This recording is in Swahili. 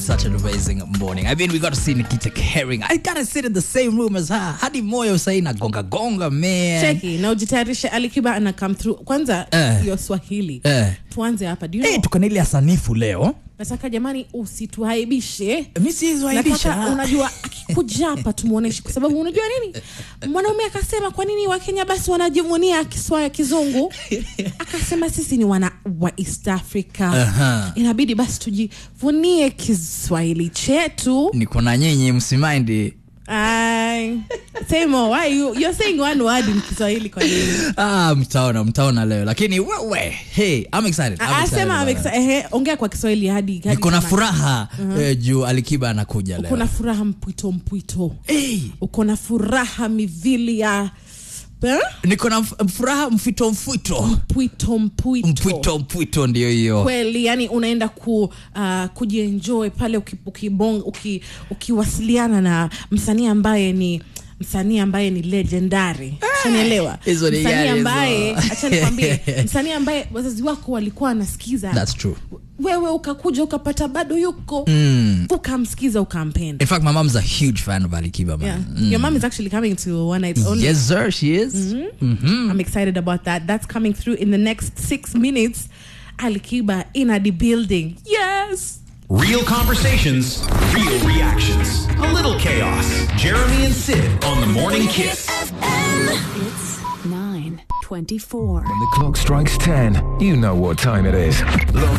Such an amazing morning. I mean, we got to see Nikita Kering. I gotta sit in the same room as her. Hadi moyo sai na gonga gonga man. cheki na ujitayarishe alikiba ana come through kwanza Eh. hiyo swahili Eh. tuanze hapa Do you Hey, know, tuko na ile ya sanifu leo. nataka jamani usituhaibishe Mi siwaibisha. nataka unajua akikuja hapa tumuoneshe kwa sababu unajua nini mwanaume akasema kwa nini wakenya basi wanajivunia kiswaya kizungu akasema sisi ni wana wa east africa Aha. inabidi basi tujivunie kiswahili chetu Niko na nyinyi msimaindi. Ay, say more. Why you, you're saying one word in kiswahili kwa nini Ah, mtaona, mtaona leo. Lakini wewe, hey, I'm excited. I'm Ah, excited sema about I'm it. exci- ehe, ongea kwa kiswahili hadi hadi Niko na kama- furaha eh, juu Alikiba anakuja leo. uko na furaha mpwito mpwito Hey, uko na furaha mivili ya eh? niko na f- furaha mfito mfito. mpwito mpwito Mpwito mpwito ndio hiyo. kweli yani unaenda ku uh, kujienjoy pale uki- ukibong- uki- ukiwasiliana na msanii ambaye ni msanii ambaye ni legendary shanielewa hizo ni msanii gani hizo? ambaye acha nikwambie msanii ambaye wazazi wako walikuwa wanasikiza That's true. wewe ukakuja ukapata bado yuko Mm. ukamsikiza ukampenda In fact, my mom's a huge fan of Alikiba, man. yeah. your mom is actually coming to one night only Yes, sir, she is. I'm excited about that. That's coming through in the next six minutes. Alikiba in a the building. Yes. Real conversations, real reactions. A little chaos. Jeremy and Sid on the Morning Kiss. It's 924. When the clock strikes 10, you know what time it is. Log